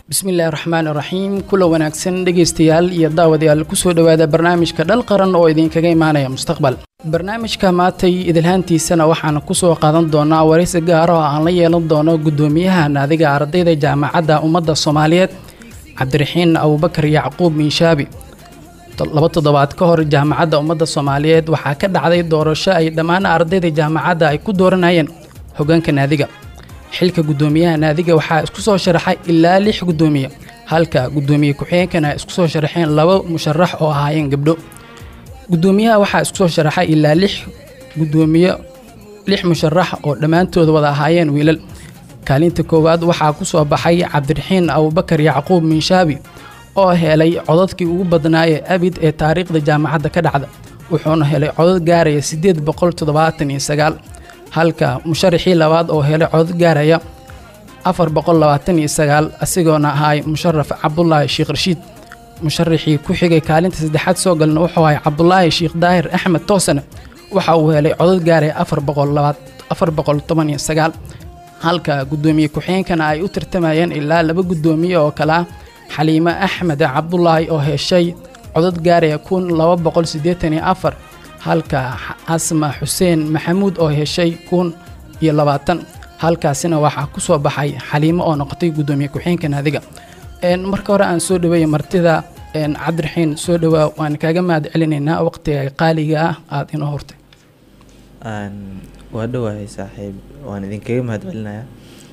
bismillahi raxmaan iraxiim kula wanaagsan dhegaystayaal iyo daawadayaal kusoo dhowaada barnaamijka dhal qaran oo idinkaga imaanaya mustaqbal barnaamijka maatay idilhaantiisana waxaan kusoo qaadan doonaa waraysi gaara oo aan la yeelan doono guddoomiyaha naadiga ardayda jaamacadda ummadda soomaaliyeed cabdiraxiin abubakar yacquub miinshaabi laba toddobaad ka hor jaamacadda ummadda soomaaliyeed waxaa ka dhacday doorasho ay dhammaan ardayda jaamacadda ay ku dooranayeen hoggaanka naadiga xilka guddoomiyaha naadiga waxaa isku soo sharaxay ilaa lix guddoomiye halka guddoomiye ku-xigeenkana ay isku soo sharaxeen laba musharax oo ahaayeen gabdho guddoomiyaha waxaa isku soo sharaxay ilaa lix guddoomiye lix musharax oo dhammaantooda wada ahaayeen wiilal kaalinta koowaad waxaa ku soo baxay cabdiraxiin abubakar yacquub miinshaabi oo helay codadkii ugu badnaa ee abid ee taariikhda jaamacadda ka dhacda wuxuuna helay codad gaaraya siddeed boqol toddobaatan iyo sagaal halka musharaxii labaad oo helay codad gaaraya afar boqol labaatan iyo sagaal asigoona ahay musharaf cabdulaahi sheekh rashiid musharaxii ku xigay kaalinta saddexaad soo galna wuxuu ahay cabdulaahi sheekh daahir axmed toosane waxa uu helay codad gaaraya afar boqol labaad afar boqol toban iyo sagaal halka guddoomiye ku-xigeenkana ay u tartamayeen ilaa laba guddoomiye oo kale ah xaliime axmed cabdulaahi oo heshay codad gaaraya kun laba boqol siddeetan iyo afar halka asma xuseen maxamuud oo heshay kun iyo labaatan halkaasina waxaa ku soo baxay xaliimo oo noqotay guddoomiye ku-xigeenka naadiga marka hore aan soo dhaweeya martida cabdiraxiin soo dhawaa waan kaaga mahad celinaynaa waqtiga qaaliga ah aada inoo hortay waa dhawahay saaxiib waan idinkaga mahad celinayaa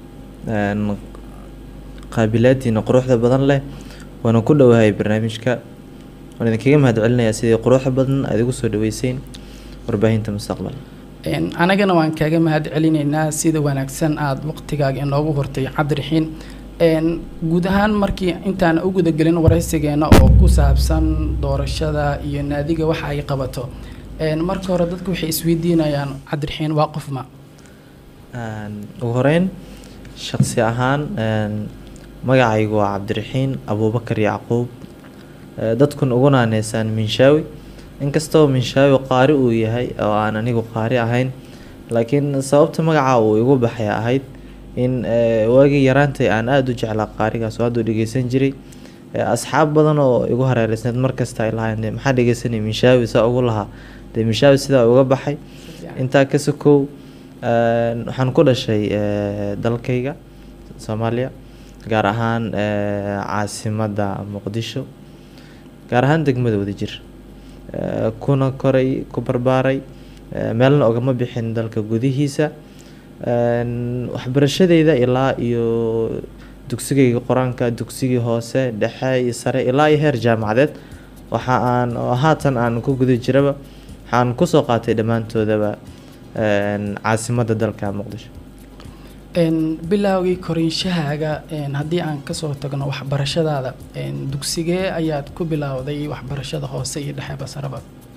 qaabilaadiina quruxda badan leh waana ku dhowahay barnaamijka waan idinkaga mahad celinayaa sidii quruxda badan aad igu soo dhaweyseen warbaahinta mustaqbal anagana waan kaaga mahad celinaynaa sida wanaagsan aada waqtigaaga inoogu hortay cabdiraxiin guud ahaan markii intaan u gudagelin waraysigeena oo ku saabsan doorashada iyo naadiga waxa ay qabato marka hore dadku waxay isweydiinayaan cabdiraxiin waa qofma ugu horeyn shaqsi ahaan magacaygu waa cabdiraxiin abuubakar yacquub dadkun ugu naaneysaan minshaawi inkastoo minshaawi qaari uu yahay oo aan anigu qaari ahayn laakiin sababta magaca uu igu baxay ahayd in waagii yaraantay aan aada u jeclaa qaarigaas oo hadduu dhegeysan jiray asxaab badan oo igu hareereysneed markasta ay lahayn maxaa dhegeysanay minshaawi saa ugu lahaa dee minshaawi sidaa uga baxay intaa ka sokow waxaan ku dhashay dalkayga soomaaliya gaar ahaan caasimadda muqdisho gaar ahaan degmada wadajir kuna koray ku barbaaray meelna ogama bixin dalka gudihiisa waxbarashadeyda ilaa iyo dugsigayga qur-aanka dugsigii hoose dhexe iyo sare ilaa iyo heer jaamacadeed waxa aan haatan aan ku guda jiraba waxaan kusoo qaatay dhammaantoodaba caasimadda dalka muqdisho bilaawgii koriinshahaaga haddii aan kasoo tagno waxbarashadaada dugsigee ayaad ku bilowday waxbarashada hoose iyo dhexe basaraba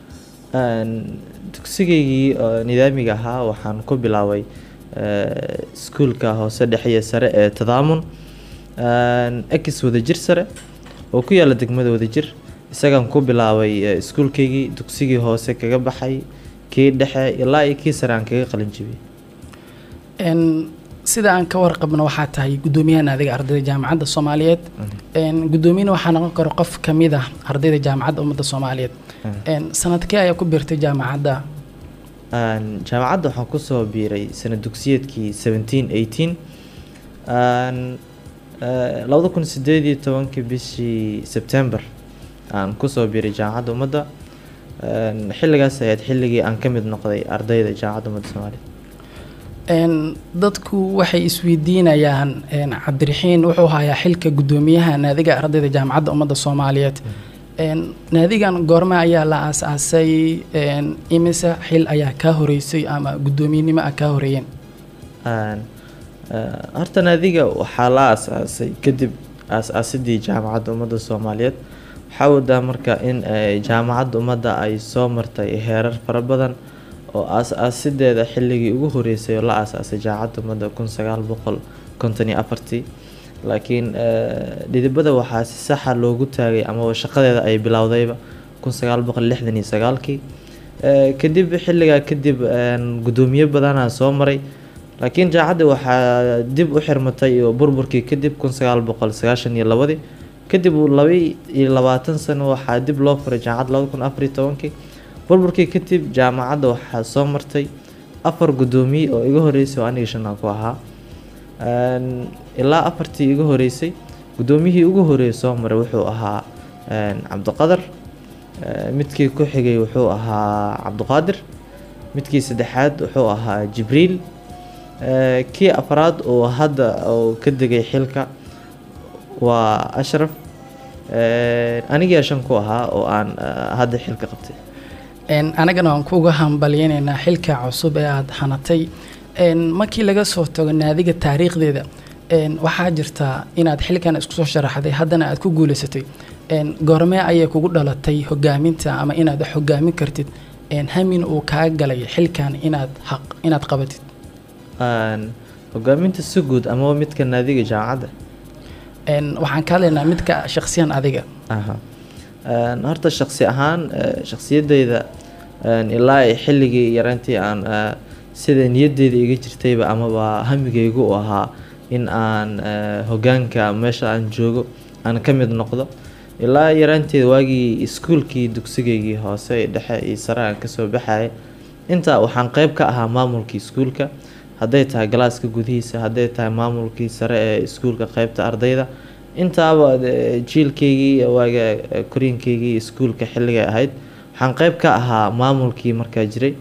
dugsigaygii nidaamiga ahaa waxaan ku bilaabay iskuulka hoose dhexe iyo sare ee tadaamun ex wadajir sare oo ku yaala degmada wadajir isagaan ku bilaabay iskuulkaygii dugsigii hoose kaga baxay kii dhexe ilaa iyo kii sare aan kaga qalin jibiyey sida aan ka warqabno waxaa tahay guddoomiyaha naadiga ardayda jaamacadda soomaaliyeed guddoomiyana waxaa noqon karo qof kamid ah ardayda jaamacadda ummadda soomaaliyeed sanadkee ayaa ku biirtay jaamacadda jaamacadda waxaan kusoo biiray sanad dugsiyeedkii seventeen eighteen labada kun sideed iyo tobankii bishii sebtember aan kusoo biiray jaamacadda ummadda xilligaas ayayd xilligii aan ka mid noqday ardayda jaamacadda ummadda soomaaliyeed dadku waxay isweydiinayaan cabdiraxiin wuxuu hayaa xilka guddoomiyaha naadiga ardayda jaamacadda ummadda soomaaliyeed naadigan goorme ayaa la aas-aasay imise xil ayaa kaa horeysay ama guddoomiyenimo ah kaa horeeyeen horta naadiga waxaa la aas-aasay kadib aas-aasidii jaamacadda ummadda soomaaliyeed waxaa wadaa marka in jaamacadda ummadda ay soo martay heerar fara badan oo aas-aasideeda xilligii ugu horeysay oo la aas-aasay jaamacadda ummadda kun sagaal boqol konton iyo afartii laakiin dhidibada waxaa si saxa loogu taagay amaba shaqadeeda ay bilowdayba kun sagaal boqol lixdan iyo sagaalkii kadib xilligaa kadib guddoomiye badanaa soo maray laakiin jaamacadda waxaa dib u xirmatay oo burburkii kadib kun sagaal boqol sagaashan iyo labadii kadib laba iyo labaatan sano waxaa dib loo furay jaamacad labada kun afar iyo tobankii burburkii kadib jaamacadda waxaa soo martay afar guddoomiye oo iga horeysay oo aniga shan aan ku ahaa Een, ilaa afartii iga horeysay guddoomiyihii ugu horeeyay soo maray wuxuu ahaa een, cabdiqadar Ee, midkii ku xigay wuxuu ahaa cabdiqaadir midkii saddexaad wuxuu ahaa jibriil Ee, kii afraad oo hadda oo ka degay xilka waa ashraf Ee, anigaa shan ku ahaa oo aan eh, hadda xilka qabtay Een, anagana waan kuuga hambalyaynaynaa xilka cusub ee aada hanatay Een, markii laga soo tago naadiga taariikhdeeda een, waxaa jirtaa inaad xilkan isku soo sharaxday haddana aad ku guuleysatay Een, goormee ayay kugu dhalatay hogaaminta ama inaad wax hogaamin kartid Een, hamin uu kaa galay xilkan inaad xaq inaad qabatid Een, hogaaminta si guud ama midka naadiga jaamacadda Een, waxaan ka hadlaynaa midka shakhsiyan adiga aha Een, horta shakhsi ahaan eh, shakhsiyadeyda een, ilaa ay xilligii yaraantii aan eh, sida niyadeyda iga jirtayba amaba hamigaygu u ahaa in aan eh, hogaanka meesha aan joogo aan ka mid noqdo ilaa yaraanteeda waagii iskuulkii dugsigaygii hoose iyo dhexe iyo sare aan kasoo baxayay intaa waxaan qeyb ka ahaa maamulkii iskuulka hadday tahay galaaska gudihiisa hadday tahay maamulkii sare ee iskuulka qeybta ardayda intaaba de- jiilkaygii waaga eh, koriinkaygii iskuulka xilligay ahayd waxaan qeyb ka ahaa maamulkii markaa jiray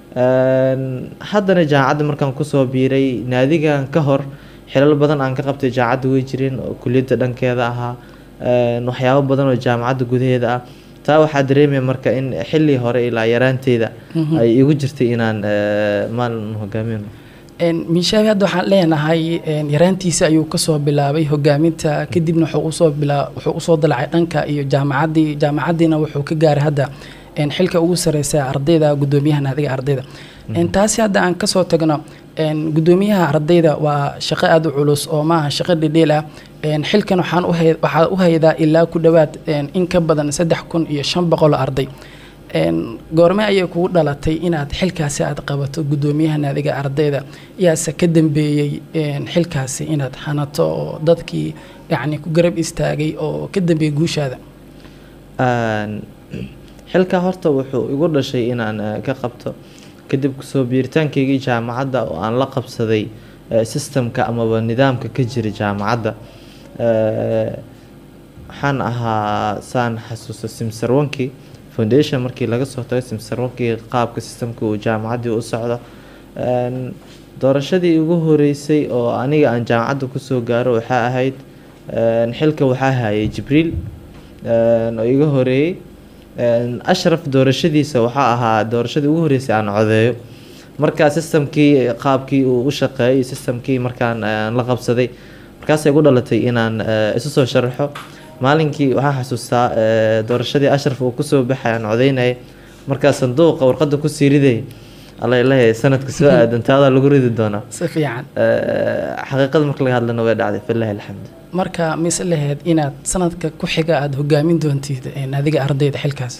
Een, haddana jaamacadda markaan kusoo biiray naadigan ka hor xilal badan aan ka qabtay jaamacadda way jireen oo kuliyadda dhankeeda ahaa Een, waxyaabo badan oo jaamacadda gudaheeda ah taa waxaa dareemaya marka in xilli hore ilaa yaraanteeda ay igu jirtay inaan eh, maalin hogaamino Een, miishaabi hadda waxaan leenahay een, yaraantiisa ayuu kasoo bilaabay hogaaminta kadibna wuxuu usoo bilaa wuxuu usoo dalacay dhanka iyo jaamacaddii jaamacaddiina wuxuu ka gaaray hadda een, xilka ugu sareysa ardayda guddoomiyaha naadiga ardayda Een, taasi hadda aan kasoo tagno een, guddoomiyaha ardayda waa shaqo aada u culus oo maaha shaqo dhidhiil ah Een, xilkan waxaan u hay- waxaa u haydaa ilaa ku dhowaad een, in ka badan saddex kun iyo shan boqol oo arday Een, goorme ayay kugu dhalatay inaad xilkaasi aad qabato guddoomiyaha naadiga ardayda yaase ka dambeeyey een, xilkaasi inaad hanato oo dadkii yacni ku garab istaagay oo ka dambeeyey guushaada Een, xilka horta wuxuu igu dhashay inaan eh, ka qabto kadib kusoo biiritaankaygii jaamacadda oo aan la qabsaday eh, systemka amaba nidaamka ka jira jaamacadda Eh, waxaan ahaa saan xasuusto simsarwankii foundation markii laga soo tago simsarwankii qaabka systemka uu jaamacaddii u socdo Een, doorashadii ugu horeysay oo aniga aan jaamacadda kusoo gaaro waxaa ahayd een, xilka waxaa hayay jibriil een, oo iga horeeyey Een, ashraf doorashadiisa waxaa ahaa doorashadii ugu horeysay aan codeeyo markaa systemkii qaabkii uu u shaqeeyay iyo systemkii markaan aan la qabsaday markaasay igu dhalatay inaan eh, isu soo sharaxo maalinkii waxaan xasuustaa eh, doorashadii ashraf uu kusoo baxay aan codeynayay markaa sanduuqa warqadda kusii riday alla ilahay sanadka soo aadan taadaa lagu ridi doonaa si fiican Eh, xaqiiqada marka laga hadlana way dhacday filahi alxamd marka mise laheyd inaad sanadka ku xiga aada hogaamin doontid een, naadiga ardayda xilkaas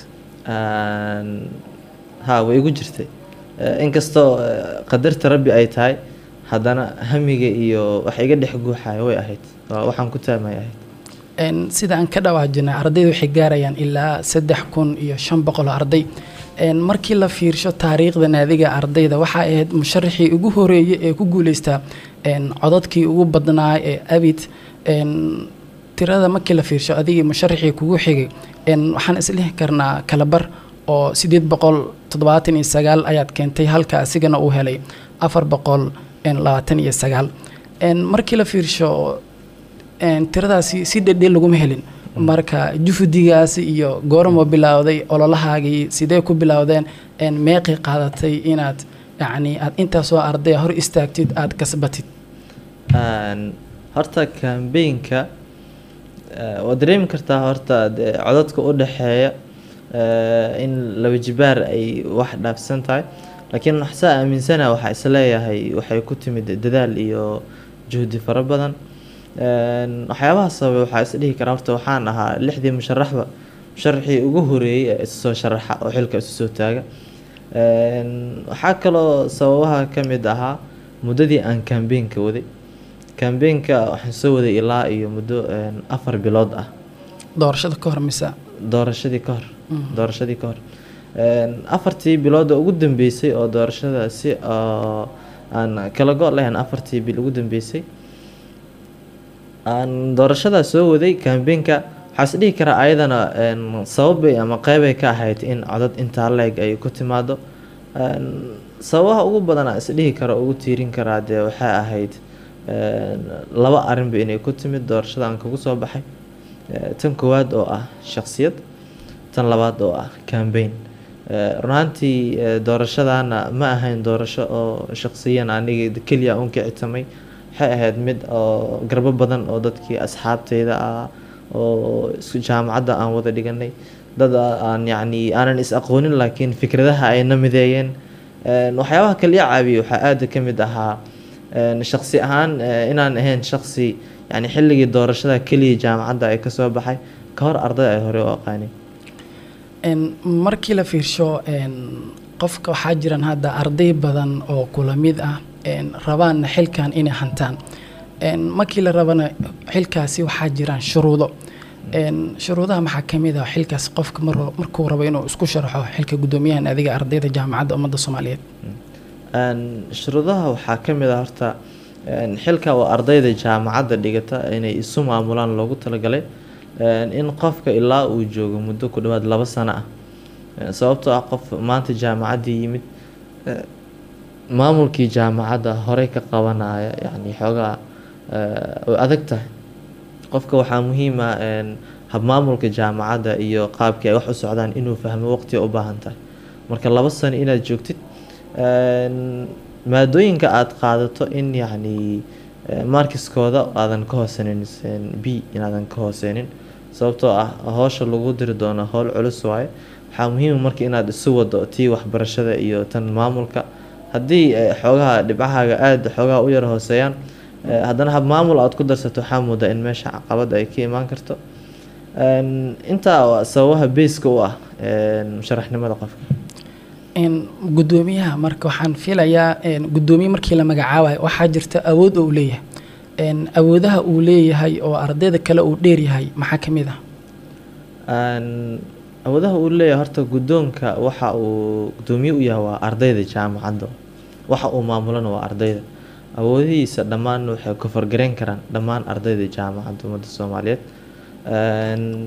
Aan- ha way igu jirtay Eh, inkastoo eh, qadarta rabbi ay tahay haddana hamiga iyo wax iga dhex guuxaya way ahayd Waa waxaan ku taamay ahayd Een, sida aan ka dhawaajinay ardayda waxay gaarayaan ilaa saddex kun iyo shan boqol oo arday Een, markii la fiirsho taariikhda naadiga ardayda waxaa ahayd musharaxii ugu horeeyay ee ku guuleystaa een, codadkii ugu badnaa ee abid een, tirada markii la fiirsho adigii musharaxii kugu xigay een, waxaan islihi karnaa kalabar oo sideed boqol toddobaatan iyo sagaal ayaad keentay halka asigana uu helay afar boqol een, labaatan iyo sagaal Een, markii la fiirsho een, tiradaasi si dhedhe laguma helin marka jufudigaasi iyo goormo bilowday ololahaagii sidee ku bilowdeen een, meeqii qaadatay inaad yacni aad intaasoo ardaya hor istaagtid aad kasbatid Aan- horta kambeynka waad dareemi kartaa horta dee codadka u dhexeeya eh, in laba jibaar ay wax dhaafsan tahay laakiin waxsaa aaminsana waxaa isleeyahay waxay ku timid dadaal iyo juhdi fara badan Een, waxyaabaha sababay waxaa is dhihi karaa horta waxaan ahaa lixdii musharaxba musharaxii ugu horeeyey ee isu soo sharaxa oo xilka isu soo taaga Een, waxaa kaloo sababaha ka mid ahaa muddadii aan kambeenka waday kambeenka waxaan soo waday ilaa iyo muddo een, afar bilood ah doorashada ka hor mise doorashadii ka hor doorashadii ka hor Een, afartii bilooda ugu dambeysay oo doorashada si oo aan kala go' lahayn afartii bil ugu dambeysay aan doorashadaa soo waday kambeenka waxaa is dhihi karaa ayadana een, sababbay ama qeybay ka ahayd in codad intaa leeg ay ku timaado Een, sababaha ugu badan aan isdhihi karo ugu tiirin karaa dee waxay ahayd een, laba arrinba inay ku timid doorashada aan kagu soo baxay Eh, tan koowaad oo ah shakhsiyad tan labaad oo ah cambaign runaantii eh, doorashadana ma ahayn doorasho oo shakhsiyan aniga keliya uun kicitamay waxay ahayd mid oo garbo badan oo dadkii asxaabteyda ah oo isku jaamacadda aan wada dhiganay dad aan yacni aanan is aqoonin laakiin fikradaha ay na mideeyeen Een, waxyaabaha kale ii caawiyay waxaa aada ka mid ahaa een, shakhsi ahaan eh, inaan ahayn shakhsi yani xilligii doorashada keliya jaamacadda ay kasoo baxay ka hor arday ay hore u aqaaneen Een, markii la fiirsho een, qofka waxaa jiran hadda arday badan oo kula mid ah een, rabaanna xilkan inay hantaan Een, markii la rabana xilkaasi waxaa jiraan shuruudo Een, shuruudaha maxaa ka mid ah xilkaas qofka mar- markuu rabo inuu isku sharxo xilka guddoomiyahan adiga ardayda jaamacadda ummadda soomaaliyeed Een, shuruudaha waxaa ka mid ah horta een, xilka oo ardayda jaamacadda dhigata inay isu maamulaan loogu talagalay een, in qofka ilaa uu joogo muddo ku dhawaad laba sano ah Een, sababtoo ah qof maanta jaamacaddii yimid eh, maamulkii jaamacadda horey ka qabanaya yacni xoogaa eh, way adag tahay qofka waxaa muhiim ah een, habmaamulka jaamacadda iyo qaabkii ay wax u socdaan inuu fahmo waqtiga u baahan tahay marka laba sano inaad joogtid een, maadooyinka aada qaadato in yacni eh, markiskooda aadan ka hooseynin sen- b inaadan ka hooseynin sababtoo ah howsha lagu diri doono howl culus waaye waxaa muhiima marka inaad isu wado tii waxbarashada iyo tan maamulka haddii eh, xoogaha dhibcahaaga aada xoogaha u yar hooseeyaan eh, haddana hab maamul aad ku darsato waxaa moodaa in meesha caqabad ay ka imaan karto Een, intaa waa sababaha beyska u ah een, musharaxnimada qofka Een, guddoomiyaha marka waxaan filayaa een, guddoomiye markii la magacaabayo waxaa jirta awood oo uu leeyahay Een, awoodaha uu leeyahay oo ardayda kale uu dheeryahay maxaa ka mid ah Een, awoodaha uu leeyahay horta guddoonka waxa uu guddoomiye u yahay waa ardayda jaamacadda waxa uu maamulana waa ardayda awoodihiisa dhammaan waxay ku fargareyn karaan dhammaan ardayda jaamacadda ummadda soomaaliyeed Een,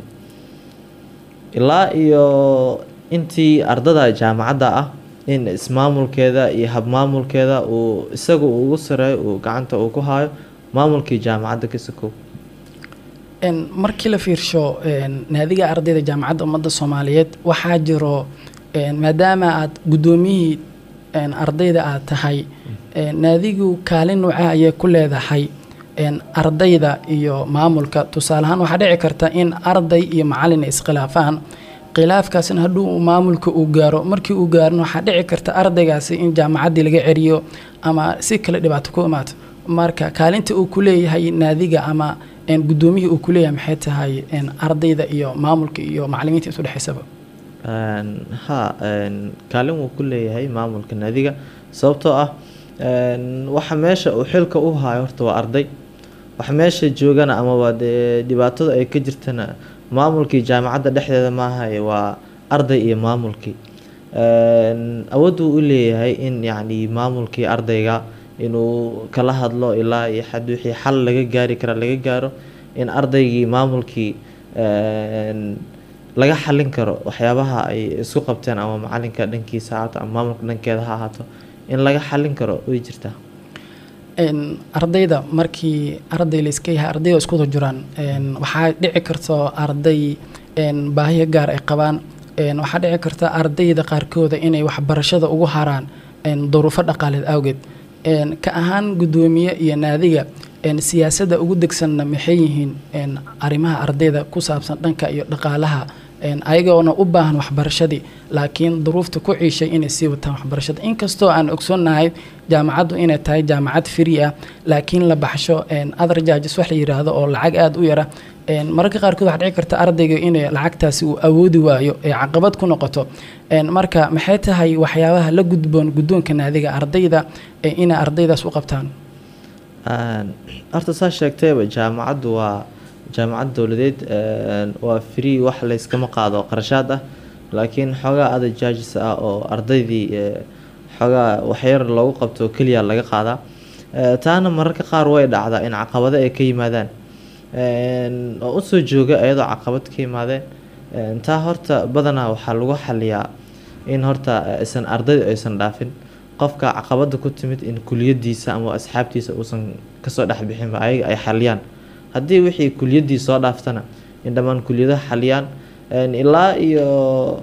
ilaa iyo intii ardada jaamacadda ah in ismaamulkeeda iyo habmaamulkeeda uu isaga uu ugu sareeyo uu gacanta uu ku hayo maamulkii jaamacadda ka sokow Een, markii la fiirsho een, naadiga ardayda jaamacadda ummadda soomaaliyeed waxaa jiro een, maadaama aad guddoomiyihii een, ardayda aad tahay een, naadigu kaalin nuuca ayay ku leedahay een, ardayda iyo maamulka tusaale ahaan waxaa dhici karta in arday iyo macalin ay iskhilaafaan khilaafkaasna hadduu uu maamulka uu gaaro markii uu gaarno waxaa dhici karta ardaygaasi in jaamacaddii laga ceriyo ama si kale dhibaato ku imaato marka kaalinta uu ku leeyahay naadiga ama een, guddoomiyihii uu ku leeyahay maxay tahay een, ardayda iyo maamulka iyo macalimiinta isu dhexaysaba Een, ha een, kaalin wuu ku leeyahay maamulka naadiga sababtoo ah een, waxa meesha uu xilka u hayo horta waa arday waxa meesha joogana amaba dee dhibaatada ay ka jirtana maamulkii jaamacadda dhexdeeda maahaye waa arday iyo maamulkii Een, awood uu u leeyahay in yacni maamulkii ardayga inuu kala hadlo ilaa iyo xad wixii xal laga gaari kara laga gaaro in ardaygii maamulkii een, laga xalin karo waxyaabaha ay isku qabteen ama macalinka dhankiisa ha ahaato ama maamulka dhankeeda ha ahaato in laga xalin karo way jirtaa Een, ardayda markii arday la iska yahay ardayda isku wada jiraan een, waxaa dhici karto arday een, baahiyo gaar ay qabaan een, waxaa dhici karta ardayda qaarkooda inay waxbarashada ugu haraan een, duruufo dhaqaaleed awgeed een, ka ahaan guddoomiye iyo naadiga een, siyaasadda ugu degsanna maxay yihiin een, arrimaha ardayda ku saabsan dhanka iyo dhaqaalaha een, ayagoona u baahan waxbarashadii laakiin duruufta ku ciishay inay sii wataan waxbarashada inkastoo aan ogsoonnahay jaamacaddu inay tahay jaamacad free ah laakiin la baxsho een, other charges wax la yiraahdo oo lacag aada u yara een, mararka qaarkood waxaa dhici karta ardayga inay lacagtaasi uu awoodi waayo ee caqabad ku noqoto een, marka maxay tahay waxyaabaha la gudboon guddoonka naadiga ardayda ee inay ardaydaas u qabtaan Een, horta saa sheegtayba jaamacaddu waa jaamacad dowladeed een, waa free wax layskama qaado qarashaad ah laakiin xoogaa ada judges ah oo ardaydii ee, xoogaa waxyar loogu qabto keliya laga qaadaa Ee, taana mararka qaar way dhacdaa in caqabado ay ka yimaadaan Een, oo usoo jooga iyadoo caqabad ka yimaadeen Een, taa horta badanaa waxaa lagu xaliyaa in horta aysan ardayda aysan dhaafin qofka caqabada ku timid in kuliyadiisa ama asxaabtiisa uusan kasoo dhex bixinba ayaga ay xaliyaan haddii wixii kuliyadii soo dhaaftana in dhammaan kuliyadaha xaliyaan Een, ilaa iyo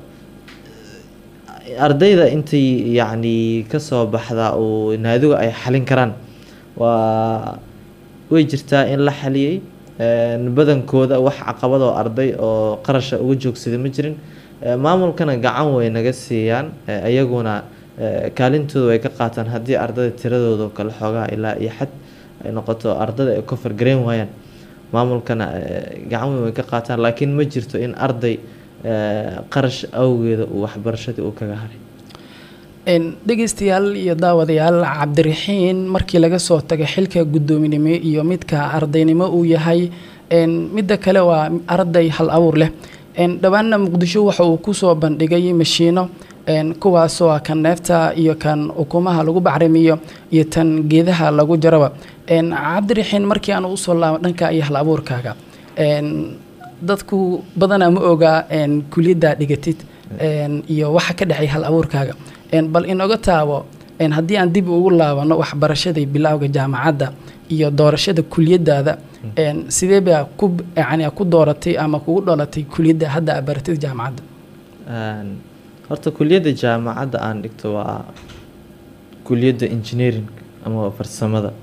ardayda intay yacni kasoo baxda uu naadigu ay xalin karaan waa way jirtaa in la xaliyey Een, badankooda wax caqabad oo arday oo qarasha uga joogsada ma jirin Ee, maamulkana gacan way naga siiyaan Ee, iyaguna ee, kaalintooda way ka qaataan haddii ardayda tiradooda oo kale xoogaa ilaa iyo xad ay noqoto ardayda ay kofar gareyn waayaan maamulkana ee, gacan weyn way ka qaataan laakiin ma jirto in arday ee, qarash awgeeda uu waxbarashadii uu kaga haray Een, dhegeystayaal iyo daawadayaal cabdiraxiin markii laga soo tago xilka guddoominimo iyo midka ardaynimo uu yahay een, midda kale waa arday hal abuur leh Een, dhowaanna muqdisho waxa uu kusoo bandhigay mashiino een, kuwaasoo ah kan neefta iyo kan ukumaha lagu bacrimiyo iyo tan geedaha lagu jaraba Een, cabdiraxiin markii aan usoo laabo dhanka iyo hal abuurkaaga Een, dadku badanaa ma ogaa een, kuliyaddaa dhigatid een, iyo waxa ka dhexay hal abuurkaaga Een, bal inooga taabo een, haddii aan dib ugu laabano waxbarashadii bilowga jaamacadda iyo doorashada kuliyadaada een, sidee baa ku yani ku dooratay ama kugu dhalatay kuliyadda hadda aad baratid jaamacadda Een, horta kuliyadda jaamacadda aan dhigto waa kuliyadda engineering ama farsamada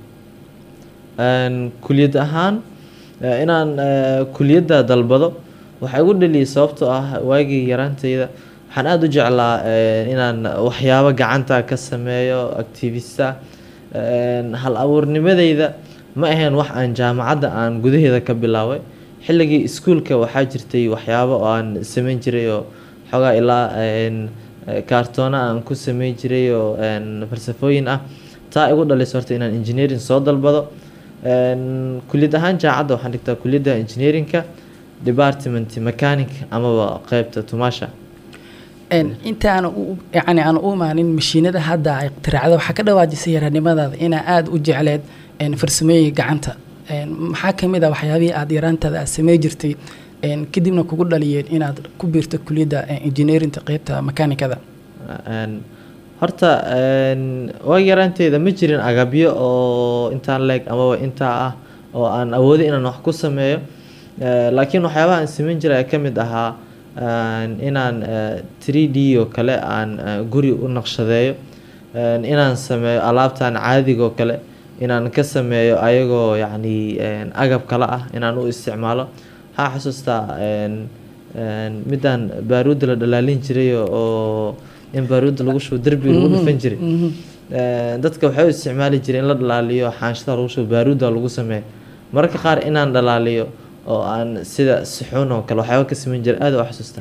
Een, kuliyad ahaan ee, inaan ee, kuliyadda dalbado waxaa igu dhaliyay sababtoo ah waagii yaraantayda waxaan aada u jeclaa ee, inaan waxyaabo gacanta ka sameeyo activista Een, hal abuurnimadeyda ma ahayn wax aan jaamacadda aan gudaheeda ka bilaabay xilligii iskuulka waxaa jirtay waxyaabo oo aan sameyn jiray oo xoogaa ilaa een, ee, kaartoona aan ku sameyn jiray oo een, falsafooyin ah taa igu dhalaysa horta inaan engineering soo dalbado Een, kuliyad ahaan jaamacadda waxaan dhigtaa kuliyadda engineeringka department mechanic amaba qeybta tumaasha Een, inta aan u yani aan u imaanin mashiinada hadda ay iqtiraacda waxaa ka dhawaajisay yaranimadaada inaa aada u jecleed een, farsamooyinka gacanta Een, maxaa ka mid ah waxyaabihii aada yaraantaada aad samey jirtay een, kadibna kugu dhaliyeen inaad ku biirto kuliyadda een, engineerinta qeybta makaanikada Een, horta een, waagi yaraanteyda ma jirin agabyo oo intaan leeg amaba intaa ah oo aan awoodo inaan wax ku sameeyo Ee, laakiin waxyaabaha aan sameyn jiray ayaa ka mid ahaa een, inaan ee, 3D oo kale aan ee, guri u naqshadeeyo Een, inaan sameeyo alaabtan caadiga oo kale inaan ka sameeyo ayagoo yacni een, agab kale ah inaan u isticmaalo waxaa xasuustaa een, een, midaan baaruudda la dhalaalin jiray oo in baaruudda lagu shubo derbiga lagu dhufan jiray Een, dadka waxay u isticmaali jireen in la dhalaaliyo xaanshada lagu shubo baaruudda lagu sameeyo mararka qaar inaan dhalaaliyo oo aan sida suxuun oo kale waxyaaba ka sameyn jiray aad u xasuusta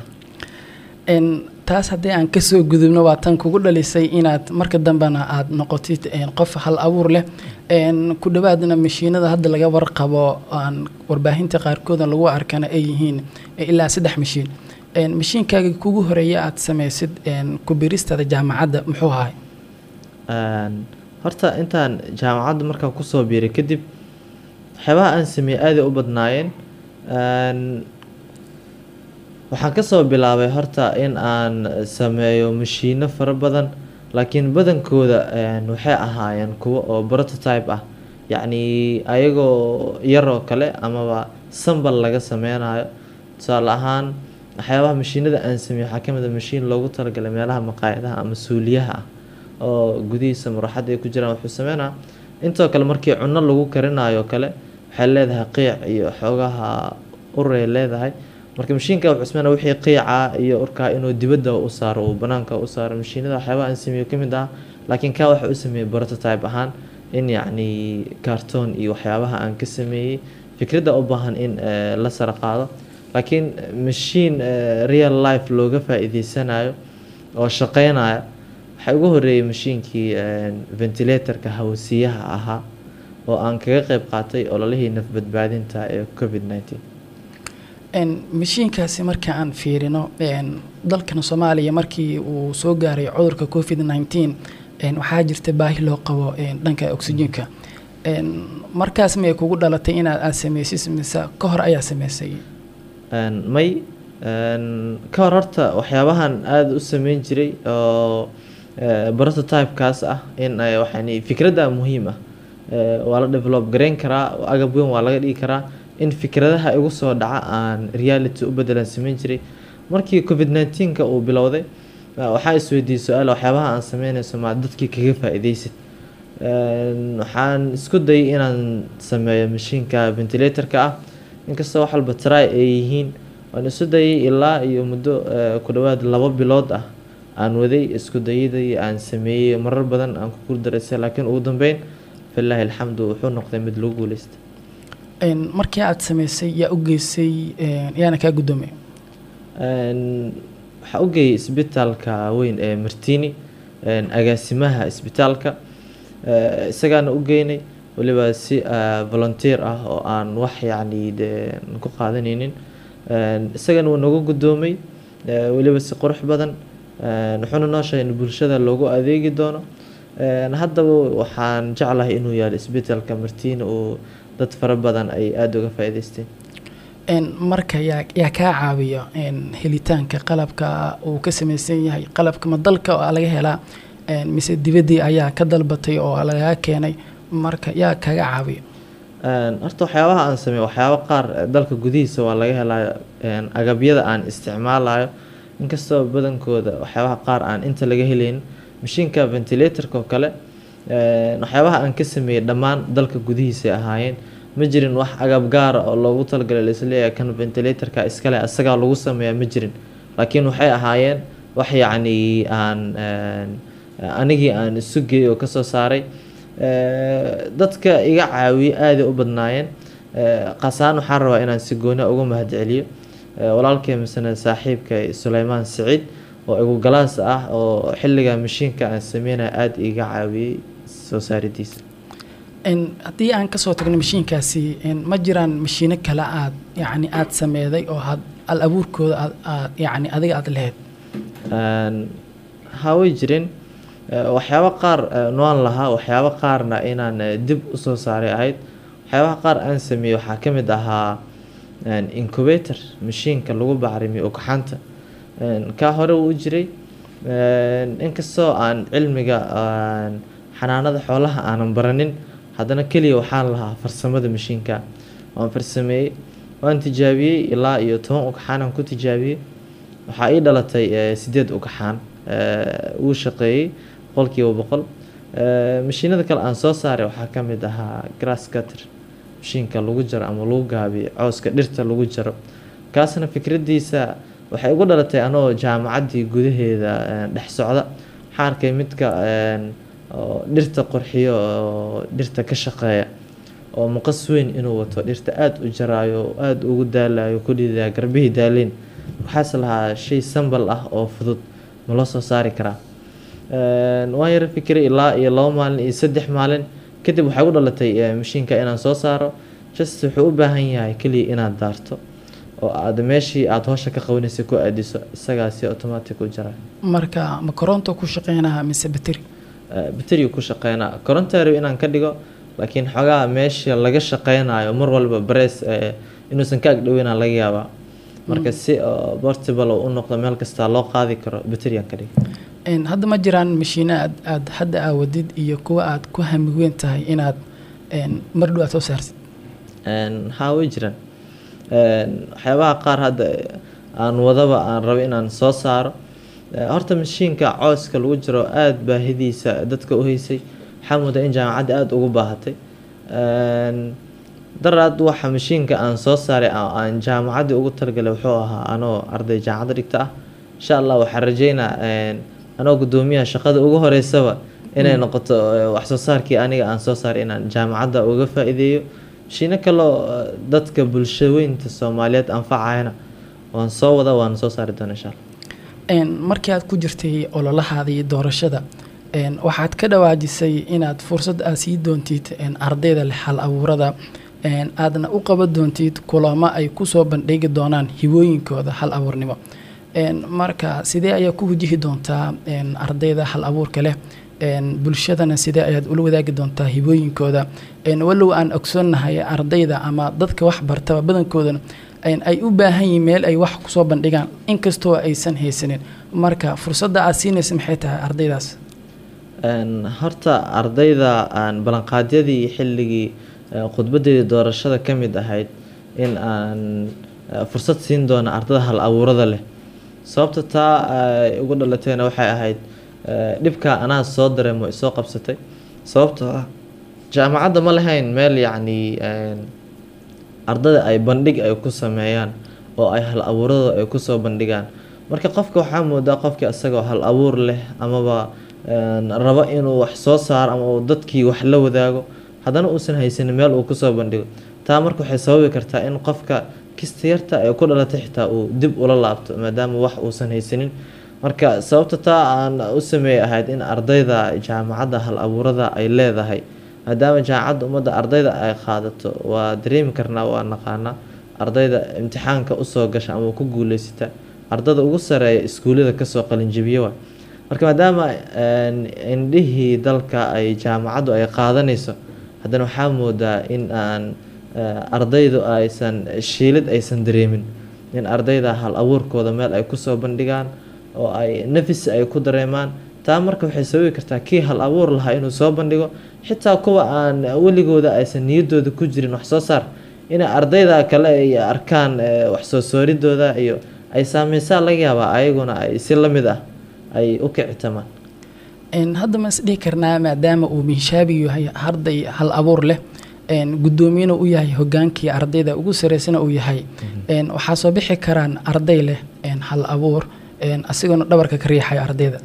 Een, taas haddii aan kasoo gudubno waa tan kugu dhalisay inaad marka dambena aad noqotid een, qof hal abuur leh Een, ku dhawaadna mashiinada hadda laga warqabo aan warbaahinta qaarkooda lagu arkana ay yihiin ilaa saddex mashiin Een, mashiinkaaga kugu horeeya aad sameysid een, ku biristada jaamacadda muxuu ahay Een, horta intaan jaamacadda markaan kusoo biiray kadib waxyaabaha aan sameeyey aaday u badnaayeen Een, waxaan kasoo bilaabay horta in aan sameeyo mashiino fara badan laakiin badankooda een, waxay ahaayeen kuwo oo prototype ah yacni ayagoo yar oo kale amaba sambal laga sameynayo tusaale ahaan waxyaabaha mashiinada aan sameeyo waxaa ka mid ah mashiin loogu talagalay meelaha maqaayadaha ama suuliyaha ah oo gudihiisa maraxad ay ku jiraan wuxuu sameynaa intoo kale markii cunno lagu karinayo kale waxay leedahay qiic iyo xoogaha ur ay leedahay marka mashiinka wuxuu sameynaa wixii qiica iyo urkaa inuu dibadda u saaro uu banaanka u saaro mashiinada waxyaabaha aan sameeyo ka mid ah laakiin kaa waxa u sameeyey prototype ahaan in yacni cartoon iyo waxyaabaha aan ka sameeyey fikradda u baahan in eh, la sara qaado laakiin machine eh, real life looga faa'iideysanayo oo shaqeynaya waxaa ugu horeeyay mashiinkii eh, ventilatorka hawasiyaha ahaa oo aan kaga qeyb qaatay ololihii naf badbaadinta ee covid 19 Een, mashiinkaasi marka aan fiirino een, dalkan soomaaliya markii uu soo gaaray cudurka covid 19 een, waxaa jirta baahi loo qabo een, dhanka oxygenka Een, markaas miyay kugu dhalatay inaad aad sameysid mise ka hor ayaa sameysay Een, may een, ka hor horta waxyaabahan aada u sameyn jiray oo eh, prototype-kaas ah in ay waxaan fikradda muhiim ah Eh, waa la develop gareyn karaa agab weyn waa laga dhigi karaa in fikradaha igu soo dhaca aan reality u bedelan sameyn jiray markii covid 19ka uu bilowday eh, waxaa isweydiiyey su-aal waxyaabaha aan sameynayso maa dadkii kaga faa'iideysid Een, waxaan isku dayay inaan sameeyo mashiinka ventilatorka ah inkastoo wax walba try ay yihiin waan isu dayay ilaa iyo muddo eh, ku dhawaad labo bilood ah aan waday isku dayadii aan sameeyey marar badan aan ku guuldareystay laakiin ugu dambeyn filaahi alxamdu wuxuu noqday mid lagu guuleystay Een, markii aad sameysay yaa u geysay een, yaana kaa guddoomay Een, waxaa u geeyay isbitaalka weyn ee martini een, agaasimaha isbitaalka Eh, isagaana u geynay weliba si eh, volunteer ah oo aan wax yacni dee ku qaadanaynin Een, isagana wuu nagu guddoomay eh, weliba si qurux badan Een, wuxuuna noo sheegay in bulshada loogu adeegi doono Een, haddaba waxaan jeclahay inuu yaalo isbitaalka martini oo dad fara badan ay aada uga faa'iideysteen Een, marka yaa yaa kaa caawiya een, helitaanka qalabka uu ka sameysan yahay qalabka ma dalka oo laga helaa een, mise dibaddii ayaa ka dalbatay oo lagaga keenay marka yaa kaga caawiya Een, horta waxyaabaha aan sameeyo waxyaabo qaar eh, dalka gudihiisa waa laga helaa een, agabyada aan isticmaalayo inkastoo badankooda waxyaabaha qaar aan inta laga helayn mashiinka ventilatorka oo kale een, waxyaabaha aan ka sameeyey dhammaan dalka gudihiisa ay ahaayeen ma jirin wax agab gaara oo loogu talagalay laisleeyahay kan ventilatorka iskale asagaa lagu sameeyaa ma jirin laakiin waxay ahaayeen wax yacni aan een, anigii aan isu geeyey oo kasoo saaray Eh, dadka iga caawiye aaday u badnaayeen Eh, qaasaan waxaan rabaa inaan si gooni ah uga mahadceliyo Eh, walaalkay misana saaxiibka suleymaan siciid oo igu galaas ah oo xilliga mashiinka aan sameynaya aada iga caawiyey soo saaridiisa Een, haddii aan kasoo tagno mashiinkaasi een, ma jiraan mashiino kale aad yacni aad sameeday oo had al abuurkooda aad aad yacni adiga aad lahayd Een, haa way jireen Eh, waxyaabo qaar eh, noan lahaa waxyaabo qaarna inaan eh, dib usoo saaray ahayd waxyaabaha qaar aan sameeyey waxaa ka mid ahaa een, incubator mashiinka lagu bacrimiyo ugxanta Een, kaa hore wuu jiray Een, inkastoo aan cilmiga aan xanaanada xoolaha aanan baranin haddana keliya waxaan lahaa farsamada mashiinka waan farsameeyey waan tijaabiyey ilaa iyo toban ugxaan aan ku tijaabiyey waxaa ii dhalatay eh, sideed ugxaan Eh, wuu shaqeeyey boqolkiiba boqol Eh, mashiinada kale aan soo saaray waxaa ka mid ahaa grass cutter mashiinka lagu jaro ama lagu gaabiyo cawska dhirta lagu jaro kaasna fikraddiisa waxay ugu dhalatay anoo jaamacaddii gudaheeda eh, dhex socda waxaan arkay midka een, oo dhirta qurxiyo oo dhirta ka shaqeeya oo muqas weyn inuu wato dhirta aada u jaraayo oo aada ugu daalayo ku dhiidaya garbihii daaleyn waxaas lahaa shay sambal ah oo fudud ma loo soo saari karaa Een, waan yara fikiray ilaa iyo labo maalin iyo saddex maalin kadib waxay u dhalatay eh, mashiinka inaan soo saaro just wuxuu u baahan yahay keliya inaad daarto oo aad meeshii aad howsha ka qabanaysa ku aadiso isagaasi automatic u jara marka ma koronto ku shaqeynaha mise bateri bateriga ku shaqeynaa koronta rab inaan ka dhigo laakiin xoogaa meesha laga shaqeynayo mar walba barees eh, inuusan ka agdhoweyna laga yaabaa marka si oo portable oo u noqdo meel kasta loo qaadi karo baterigan ka dhigo Een, hadda ma jiraan mashiino aad aad hadda aawadid iyo kuwa aad ku hamiweyn tahay inaad een, mar dhow aad soo saartid Een, haa way jiraan Een, waxyaabaha qaar hadda aan wadaba aan rabo inaan soo saaro Eh, horta mashiinka cooska lagu jiro aada baahidiisa dadka u haysay waxaa moodaa in jaamacadda aada ugu baahatay Een, daraad waxa mashiinka aan soo saaray oo aan jaamacaddii ugu talagalay wuxuu ahaa anoo arday jaamacadda dhigta ah insha allah waxaan rajeynaa een, anoo guddoomiyaha shaqada ugu horeysaba inay noqoto eh, wax soo saarkii aniga aan soo saaray inaan jaamacadda uga faa'iideeyo mishiino kaloo eh, dadka bulshaweynta soomaaliyeed anfacayana waan soo wada waan soo saari doona insha allah Een, markii aad ku jirtay ololahaadii doorashada een, waxaad ka dhawaajisay inaad fursad aad sii doontid een, ardayda leh hal abuurada een, aadna u qaban doontid kulamo ay kusoo bandhigi doonaan hibooyinkooda hal abuurnimo Een, marka sidee ayaa ku wajihi doontaa een, ardayda hal abuurka leh een, bulshadana sidee ayaad ula wadaagi doontaa hibooyinkooda een, walow aan ogsoonnahay ardayda ama dadka wax bartaba badankoodana een, ay u baahan yihiin meel ay wax kusoo bandhigaan inkastoo aysan haysanin marka fursadda aad siinaysa maxay tahay ardaydaas Een, horta ardayda aan ballanqaadyadii xilligii eh, khudbadeedii doorashada ka mid ahayd in aan eh, fursad siin doono ardada hal abuurada leh sababta taa ay ugu dhalateena waxay ahayd eh, dhibka anaa soo dareemo isoo qabsatay sababtoo ah jaamacadda ma lahayn meel yacni een, ardada ay bandhig ay ku sameeyaan oo ay hal abuuradooda ay kusoo bandhigaan marka qofka waxaa moodaa qofkii isagoo hal abuur leh amaba een, rabo inuu wax soo saaro ama uu dadkii wax la wadaago haddana uusan haysanin meel uu kusoo bandhigo taa marka waxay sababi kartaa in qofka kista yarta ee ku dhalatay xitaa uu dib ula laabto maadaama wax uusan haysanin marka sababta taa aan u sameeyay ahayd in ardayda jaamacadda hal abuurada ay leedahay maadaama jaamacadda ummadda ardayda ay qaadato waa dareemi karnaa waa naqaanaa ardayda imtixaanka usoo gasha ama ku guuleysata ardada ugu sareeya iskuullada kasoo qalinjabiye waay marka maadaama een, indhihii dalka ay jaamacaddu ay qaadanayso haddana waxaa moodaa in aan eh, ardaydu aysan shiilid aysan dareemin in ardayda hal abuurkooda meel ay kusoo bandhigaan oo ay nafis ay ku dareemaan taa marka waxay sababi kartaa kii hal abuur lahaa inuu soo bandhigo xitaa kuwa aan weligooda aysan niyadooda ku jirin wax soo saar inay ardayda kale ay arkaan eh, wax soo sooridooda iyo ay saameysaa laga yaabaa ayaguna ay si la mid ah ay u kicitamaan Een, hadda ma is dhihi karnaa maadaama uu miishaabi yahay arday hal abuur leh een, guddoomiyena u yahay hogaankii ardayda ugu sareysana uu yahay een, waxaa soo bixi karaan arday leh een, hal abuur een, asigoona dhabarka ka riixaya ardayda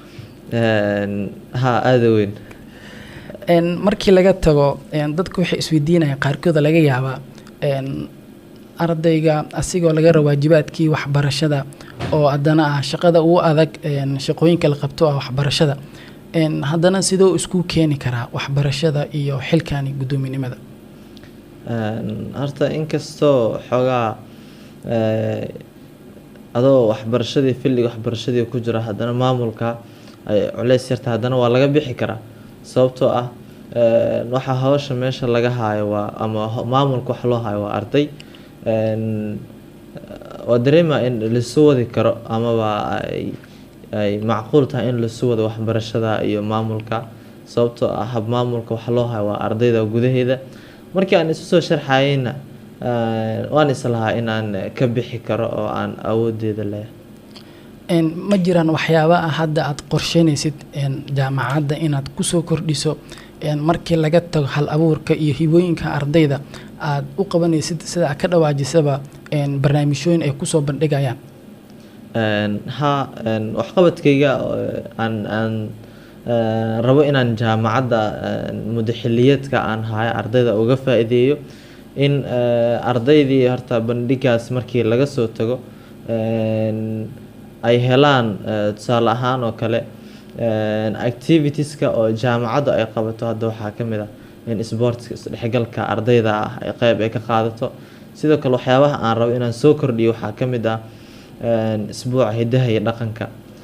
Een, haa aada weyn Een, markii laga tago een, dadku waxay isweydiinayaan qaarkooda laga yaabaa een, ardayga asigoo laga rabo waajibaadkii waxbarashada oo haddana ah shaqada ugu adag een, shaqooyinka la qabto ah waxbarashada Een, haddana sidoo isku keeni karaa waxbarashada iyo xilkani guddoominimada Een, horta inkastoo xoogaa eh, adoo waxbarashadii filliga waxbarashadii ku jira haddana maamulka ay culeys yarta haddana waa laga bixi karaa sababtoo ah een, waxa hawsha meesha laga haayo waa ama ho- maamulka wax loo haayo waa arday Een, waa dareema in lasu wadi karo amaba ay ay macquul tahay in lasu wado waxbarashada iyo maamulka sababtoo ah hab maamulka wax loo hayo waa ardayda gudaheeda markii aan isu soo sharxayeyna eh, waan islahaa inaan ka bixi karo oo aan awoodeeda leeyahay Een, ma jiraan waxyaaba ah hadda aad qorsheynaysid een, jaamacadda inaad kusoo kordhiso een, markii laga tago hal abuurka iyo hibooyinka ardayda aad u qabanaysid sida aad ka dhawaajisaba een, barnaamijyooyin ay kusoo bandhigayaan Een, haa een, waxqabadkayga oo aan aan eh, rabo inaan jaamacadda een, muddo xilliyeedka aan hayo ardayda uga faa'iideeyo in eh, ardaydii horta bandhigaas markii laga soo tago een, ay helaan eh, tusaale ahaan oo kale een, activitieska oo jaamacaddu ay qabato hadda waxaa ka mid ah in sportska isdhexgalka ardayda ah ay qeyb ay ka qaadato sidoo kale waxyaabaha aan rabo inaan soo kordhiyo waxaa ka mid ah een, isbuuca hidaha iyo dhaqanka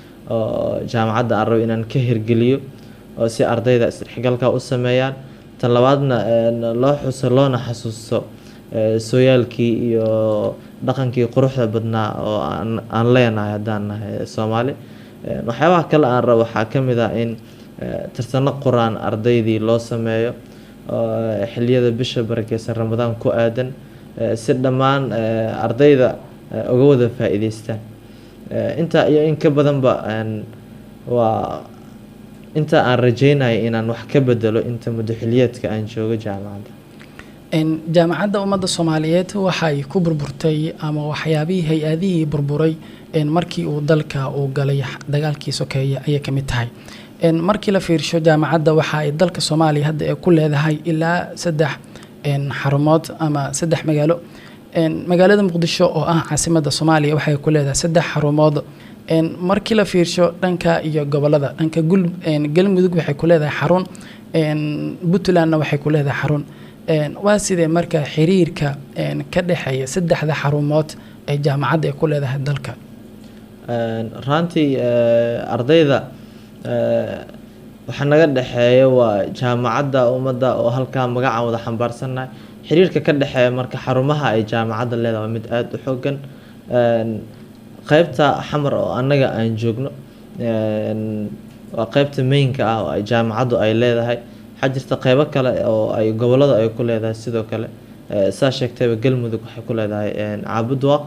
oo jaamacadda aan rabo inaan ka hirgeliyo oo si ardayda isdhexgalka u sameeyaan tan labaadna een, loo xuso loona xasuusto eh, sooyaalkii iyo dhaqankii quruxda badnaa oo aan aan leenahay haddaan nahay soomaali Een, waxyaabaha kale aan rabo waxaa ka mid ah in eh, tartano quraan ardaydii loo sameeyo oo xilliyada bisha barakeysan ramadaan ku aadan eh, si dhammaan eh, ardayda eh, uga wada faa'iideystaan Eh, intaa iyo in ka badanba een, waa inta aan rajeynayo inaan wax ka bedelo inta muddo xilliyeedka aan joogo jaamacadda Een, jaamacadda ummadda soomaaliyeed waxay ku burburtay ama waxyaabihii hay-adihii burburay een, markii uu dalka uu galay dagaalkii sokeeye ayay ka mid tahay Een, markii la fiirsho jaamacadda waxa ay dalka soomaaliya hadda ay ku leedahay ilaa saddex een, xarumood ama saddex magaalo Een, magaalada muqdisho oo ah caasimadda soomaaliya waxay ku leedahay saddex xarumood Een, markii la fiirsho dhanka iyo gobolada dhanka gul een, galmudug waxay ku leedahay xarun een, puntlandna waxay ku leedahay xarun Een, waa sidee marka xiriirka een, ka dhexeeya saddexda xarumood ee jaamacadda ay ku leedahay dalka Een, runtii eh, ardayda eh, waxa naga dhexeeya waa jaamacadda ummadda oo halkaa magacaan wada xambaarsannahay xiriirka ka dhexeeya marka xarumaha ay jaamacadda leedahay waa mid aada u xoogan Een, qeybta xamar oo annaga aan joogno een, waa qeybta mainka ah oo ay jaamacaddu ay leedahay waxaa jirta qeybo kale oo ay gobolada ay ku leedahay sidoo kale Eh, saa sheegtayba galmudug waxay ku leedahay een, caabudwaaq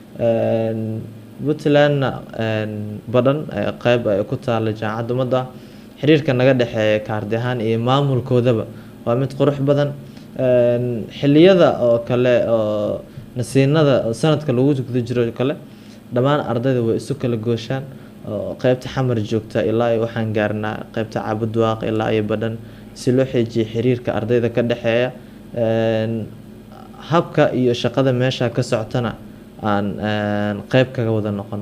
Een, puntlandna een, badhan eh, qeyb ay ku taala jaamacadda ummadda xiriirka naga dhexeeya kaardi ahaan iyo maamulkoodaba waa mid qurux badan Een, xilliyada oo kale oo nasiinada oo sanadka lagu guda jiro oo kale dhammaan ardayda way isu kala gooshaan oo qeybta xamar joogta ilaa iyo waxaan gaarnaa qeybta caabudwaaq ilaa iyo badhan si loo xeejiyo xiriirka ardayda ka dhexeeya Een, habka iyo shaqada meesha ka socotana aan een, qeyb kaga wada noqono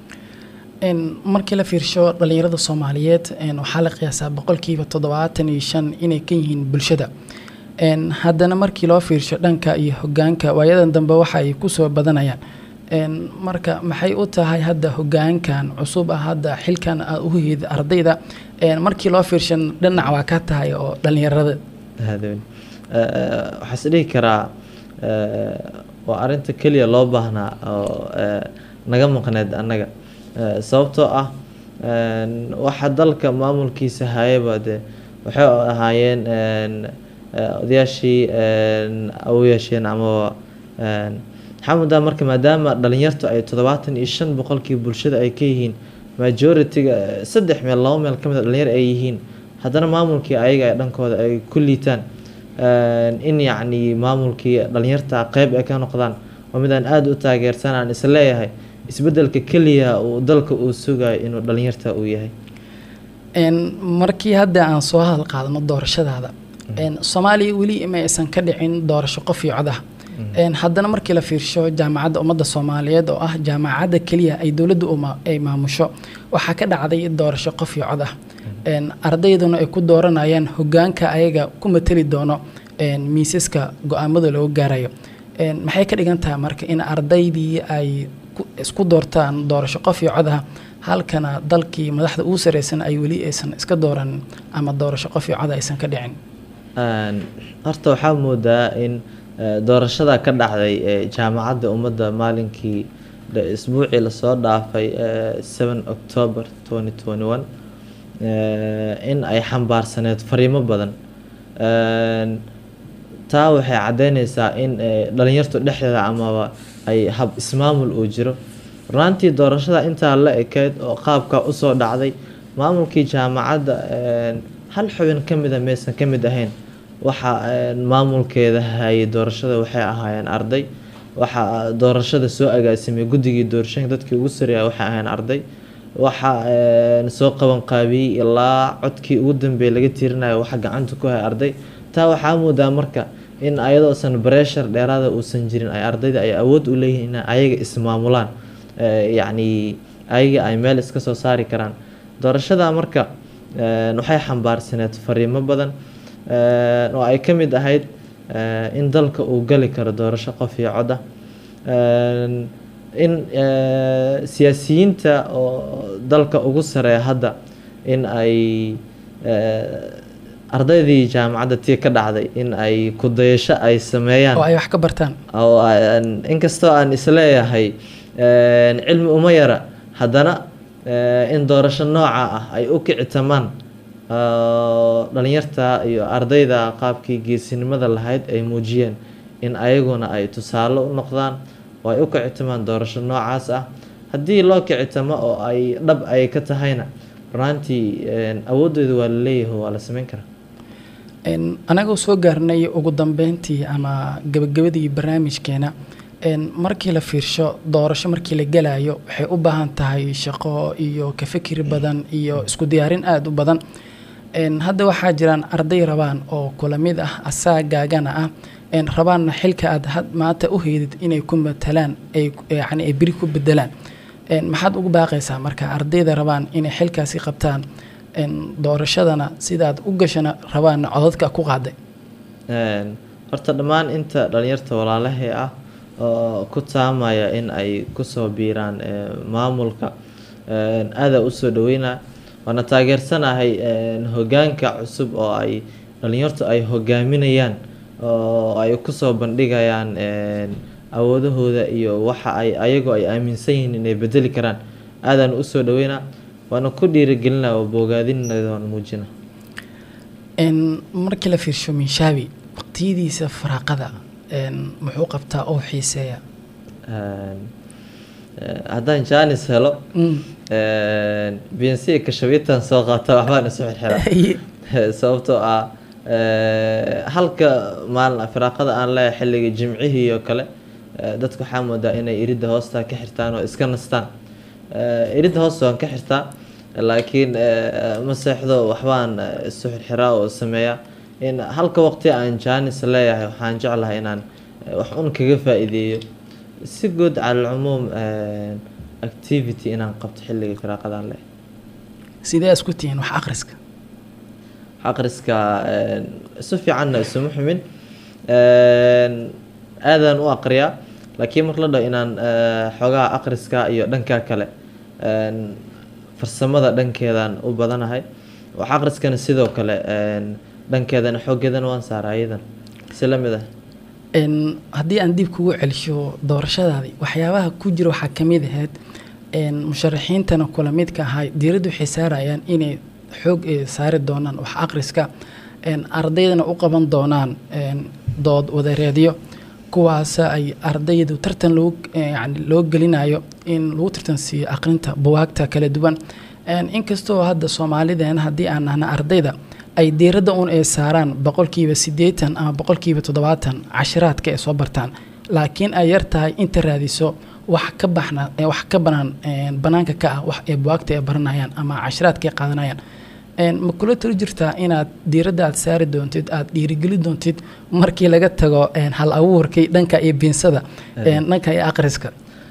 Een, markii la fiirsho dhalinyarada soomaaliyeed een, waxaa la qiyaasaa boqolkiiba toddobaatan iyo shan inay ka yihiin bulshada Een, haddana markii loo fiirsho dhanka iyo hogaanka waayadan dambe waxa ay kusoo badanayaan Een, marka maxay u tahay hadda hogaankan cusub ah hadda xilkan aad u heyda ardayda Een, markii loo fiirsho dhinac waa ka tahay oo dhalinyarada hadoon waxaa is dhihi karaa eh, waa arinta keliya loo baahnaa oo eh, naga maqneed annaga Eh, sababtoo ah een, waxa dalka maamulkiisa hayaba dee waxay ahaayeen een, eh, odayaashii een, awoyaasheen amaba een, waxaa moodaa marka maadaama dhalinyartu ay toddobaatan iyo shan boqolkii bulshada ay ka yihiin majority-ga eh, saddex meel laba meel ka mid a dhalinyar ay yihiin haddana maamulkii ayaga ay dhankooda ay ku liitaan Een, in yacni maamulkii dhalinyarta qeyb ay ka noqdaan waa mid aan aada u taageersan aan is leeyahay isbedelka keliya uu dalka uu sugayo inuu dhalinyarta uu yahay Een, markii hadda aan soo hadal qaadano doorashadaada Een, soomaaliya weli ma aysan ka dhicin doorasho qof iyo cod ah Een, haddana markii la fiirsho jaamacadda ummadda soomaaliyeed oo ah jaamacadda keliya ay dowladdu uma- ay maamusho waxaa ka dhacday doorasho qof iyo cod ah Een, ardayduna ay ku dooranayaan hogaanka ayaga ku matali doono een, miisaska go-aamada looga gaarayo Een, maxay ka dhigan tahay marka in ardaydii ay ku- isku doortaan doorasho qof iyo cod ah halkana dalkii madaxda ugu sareysan ay weli aysan iska dooran ama doorasho qof iyo cod aysan ka dhicin Een, horta waxaa moodaa in eh, doorashada ka dhacday ee jaamacadda ummadda maalinkii de- isbuucii lasoo dhaafay eh, 7 october 2021 eh, in ay xambaarsaneed fariimo badan Een, taa waxay caddeyneysaa in eh, dhalinyartu dhexdeeda amaba ay hab ismaamul uu jiro runtii doorashada intaa la ekeyd oo qaabka usoo dhacday maamulkii jaamacadda een, hal xubin ka mida maysan ka mid ahayn waxa een, maamulkeeda hayay doorashada waxay ahaayeen arday waxa doorashada soo agaasimay guddigii doorashooyinka dadkii ugu sareeya waxay ahaayeen arday waxa een, soo qaban qaabiyey ilaa codkii ugu dambeeyay laga tiirinayo waxa gacanta ku haya arday taa waxaa moodaa marka in ayadoosan breshar dheeraada uusan jirin ay ardayda ay awood u leeyihiin in ayaga ismaamulaan Eh, yacni ayaga ay meel iska soo saari karaan doorashada marka een, waxay xambaarsaneed fariimo badan een, oo ay ka mid ahayd eh, in dalka uu gali karo doorasho qof iyo cod ah Een, in eh, siyaasiyiinta oo dalka ugu sareeya hadda in ay eh, ardaydii jaamacadda tii ka dhacday in ay ku dayasho ay sameeyaan oo ay wax ka bartaan oo aan- inkastoo aan isleeyahay een, cilmi uma yara haddana eh, in doorasho nooca ah ay u kicitamaan oo dhalinyarta iyo ardayda qaabkii geesinimada lahayd ay muujiyeen in ayaguna ay tusaale u noqdaan oo ay u kicitamaan doorasho noocaas ah haddii loo kicitamo oo ay dhab ay ka tahayna runtii een, awooddeeda waa la leeyahay waa la sameyn karaa Een, anagoo soo gaarnay ugu dambeyntii ama gabagabadii barnaamijkeena een, markii la fiirsho doorasho markii la gelayo waxay u baahan tahay shaqo iyo ka fikir badan iyo isku diyaarin aada u badan Een, hadda waxaa jiraan arday rabaan oo kula mid ah asaagaagana ah een, rabaanna xilka aad had maanta u heydid inay ku matalaan ay yani ay beri ku bedelaan een, maxaad ugu baaqaysaa marka ardayda rabaan inay xilkaasi qabtaan een, doorashadana sidaad u gashana rabaanna codadka ku qaaday Een, horta dhammaan inta dhalinyarta walaalahee ah oo ku taamaya in ay kusoo biiraan ee, maamulka een, aadaa usoo dhaweynaa waana taageersanahay een, hogaanka cusub oo ay dhalinyartu ay hogaaminayaan oo ay kusoo bandhigayaan een, awoodahooda iyo waxa ay ayagoo ay aaminsan yihiin inay bedeli karaan aadaan usoo dhaweynaa waana ku dhiirigelinaa oo bogaadinayda waan muujina een, markii la fiirsho minshaabi waqtiyadiisa faraaqada een, muxuu qabtaa oo xiiseeya Een, eh, haddaan jaanis helo Mm. bnc kashabitan soo qaata waxbaan isu xirxiraa sababtoo ah eh, halka maalin firaaqada aan leeyahay xilliga jimcihii oo kale eh, dadku waxaa moodaa inay iridda hoosta ka xirtaan oo iska nastaan Eh, iridda hoosta waan ka xirtaa laakiin eh, ma seexdo waxbaan eh, isu xirxiraa oo sameeyaa in halka waqti aan jaanis leeyahay waxaan jeclahay inaan eh, wax un kaga faa'iideeyo si guud cala alcumuum eh, activity inaan qabto xilliga firaaqadaan leeyahay sidee isku tihiin wax akhriska akhriska een, si fiicanna isuma xumin Een, aadaan u aqriyaa laakiin mar la dhaho inaan eh, xoogaha akhriska iyo dhanka kale een, farsamada dhankeedaan u badanahay wax akhriskana sidoo kale een, dhankeedana xooggeedana waan saaraa iyadan si la mid ah Een, haddii aan dib kugu celisho doorashadaadii waxyaabaha ku jira waxaa ka mid ahayd een, musharaxiintana kula midka ahay diiraddu waxay saarayaan inay xoog eh, saari doonaan wax akhriska een, ardaydana u qaban doonaan een, dood wadareedyo kuwaas ay ardaydu tartan loo yani loo gelinayo in lagu tartansiiyo aqrinta buwaagta kala duwan Een, inkastoo hadda soomaalideena haddii aan nahna ardayda ay diiradda un ay saaraan boqolkiiba siddeetan ama boqolkiiba toddobaatan cashiraadka ay soo bartaan laakiin ay yar tahay inta raadiso wax ka baxna ee wax ka banaan een, banaanka ka ah wax ee buwaagta ay baranayaan ama cashiraadka ay qaadanayaan Een, ma kula tali jirtaa inaad diiradda aad saari doontid aad dhiirigeli doontid markii laga tago een, hal abuurkii dhanka iyo biinsada een, dhanka iyo akhriska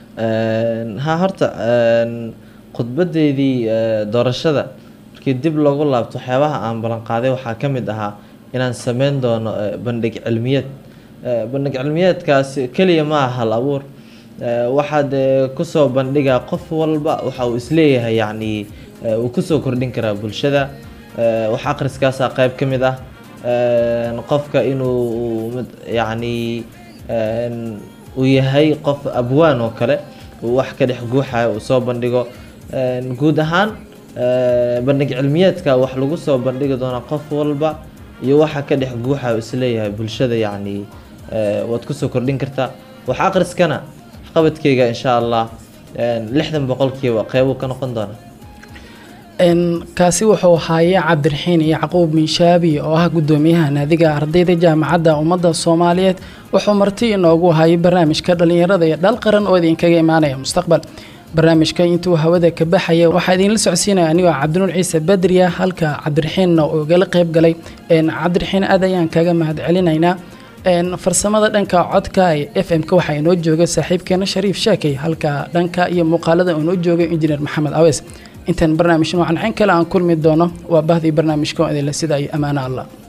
Een, ha horta een, khudbadeydii eh, doorashada markii dib loogu laabto waxyaabaha aan ballan qaaday waxaa ka mid ahaa inaan sameyn doono eh, bandhig cilmiyeed Eh, bandhig cilmiyeedkaasi keliya ma aha hal abuur Eh, waxaad eh, kusoo bandhigaa qof walba waxa uu isleeyahay yacni eh, uu kusoo kordhin karaa bulshada Eh, wax akhriskaasaa qayb ka mid ah Een, qofka inuu mid- yacni een, uu yahay qof abwaan oo kale uu wax ka dhex guuxayo uu soo bandhigo Een, guud ahaan eh, bandhig cilmiyeedka wax lagu soo bandhigi doonaa qof walba iyo waxa ka dhex guuxayo isleeyahay bulshada yacni eh, waad kusoo kordhin kartaa wax akhriskana waxqabadkeyga insha allah een, lixdan boqolkiiba qeybuu ka noqon doonaa Een, kaasi wuxuu ahaayey cabdiraxiin yacquub miinshaabi oo ah gudoomiyaha naadiga ardayda jaamacadda ummadda soomaaliyeed wuxuu marti inoogu hayay barnaamijka dhallinyarada iyo dhal qaran oo idinkaga imaanaya mustaqbal barnaamijka intuu hawada ka baxaya waxaa idinla socodsiinaya anigoo cabdinuur ciise badriya halka cabdiraxiinna uu igala qayb galay Een, cabdiraxiin aad ayaan kaga mahad celinaynaa Een, farsamada dhanka codka ee f m-ka waxaa inoo jooga saaxiibkeena shariif sheekay halka dhanka iyo muuqaalada uu inoo joogay injineer maxamed awees intaan barnaamij noocan cin kale aan kulmi doono waa bahdii barnaamijka oo idinle sida ay ammaano allah